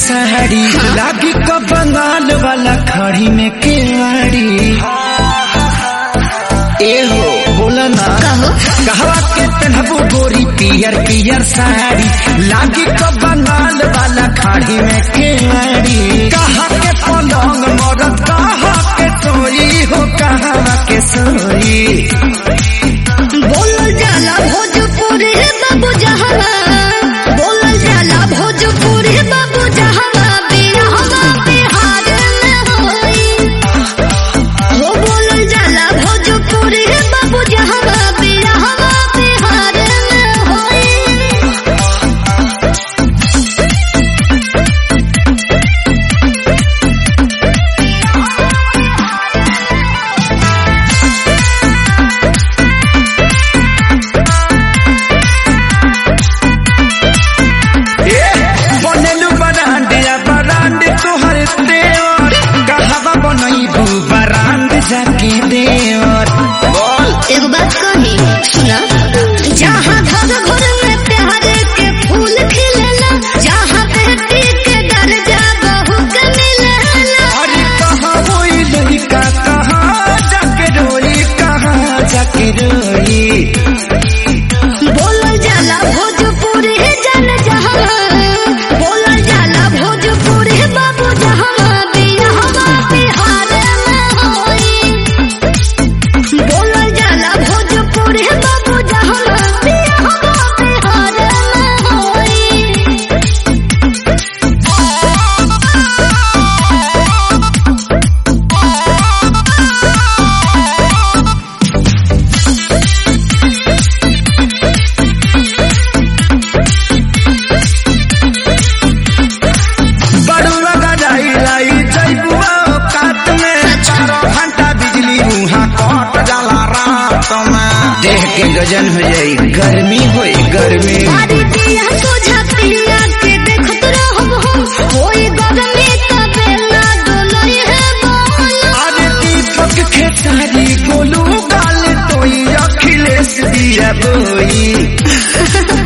साड़ी लागी का बंगाल वाला खड़ी में केवाड़ी ए हो बोला ना कहो कहवा के पहनबू गोरी पियर पियर साड़ी लागी का बंगाल वाला खाड़ी में केवाड़ी कहा के पलंग मरद कहा के सोई हो कहा के सोई बोलल जाला भोजपुरी बाबू जहवा बोलल जाला भोजपुरी बाबू जहवा बिरहवा बिहार में होई हो बोलल जाला भोजपुरी बाबू जहवा बिरहवा बिहार में होई बनेलु बरांडिया बरांड तोहर देवर कहवा बनैबू बरांड जाके देवर बोल एगो बात कही सुना जहाँ घर घर में प्यार के फूल खिलेला जहाँ बेटी के दर्जा बहू के मिलेला अरे कहाँ वही लड़का कहाँ जाके रोई कहाँ जाके रोई बोलल जाला भोजपुरी जन जहाँ बोलल जाला भोजपुरी बाबू जहाँ बिरहवा बिहार में होई बोलल जाला भोजपुरी बाबू जहाँ बिरहवा बिहार में होई बड़ुआ गजाई लाई जैबुआ काट में चारों घंटा बिजली मुहा कट जाला रात में देह के गजन हो जाई गर्मी होई गर्मी सारी दिया तुझा पिया के देखत रहब हम होई गगमे तबे ना डोलई है बोल अरे दीपक खेसारी गोलू गाल तोई अखिलेश दिया बोई